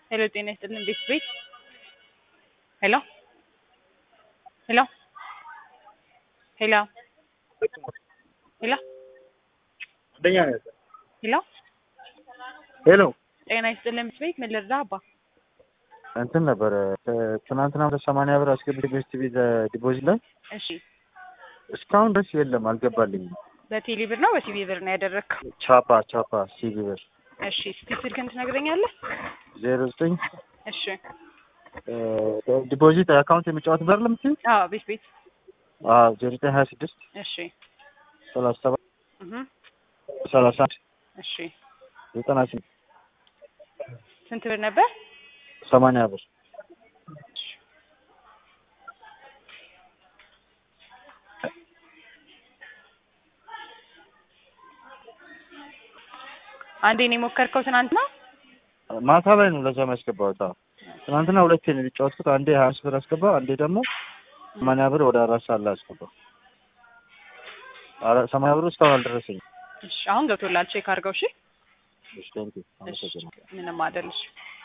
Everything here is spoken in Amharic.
ሄሎ ጤና ይስጥልን ቤት ቤት ሄሎ ሄሎ ሄሎ ሄሎ አንደኛ ነው ያለው። ሄሎ ሄሎ ጤና ይስጥልን ቤት ቤት ምን ልርዳ አባ እንትን ነበረ ትናንትና ወደ ሰማንያ ብር አስገብቼ ቤስት ቪ ዲፖዚት ላይ እሺ እስካሁን ድረስ የለም አልገባልኝም። በቴሌ ብር ነው በሲቢ ብር ነው ያደረግከው ቻፓ ቻፓ ሲቪ ብር እሺ እስቲ ስልክህን ትነግረኛለህ ዜሮ ዘጠኝ እሺ ዲፖዚት አካውንት የሚጫወት በር ለምትይ አዎ ቤት ቤት ዜሮ ዘጠኝ ሀያ ስድስት እሺ ሰላሳ ሰባት እህ ሰላሳ አንድ እሺ ዘጠና ስምንት ስንት ብር ነበር ሰማንያ ብር አንዴ ነው የሞከርከው ትናንትና ማታ ላይ ነው ለዛ ያስገባሁት። አዎ ትናንትና ሁለቴ ነው የተጫወትኩት። አንዴ ሀያ አምስት ብር አስገባ፣ አንዴ ደግሞ ሰማንያ ብር ወደ አራት ሰዓት ላይ አስገባ። ኧረ ሰማንያ ብሩ እስካሁን አልደረሰኝም። እሺ አሁን ገብቶላል ቼክ አድርገው እሺ እሺ ቴንኪው እሺ አመሰግናለሁ። ምንም አይደል እሺ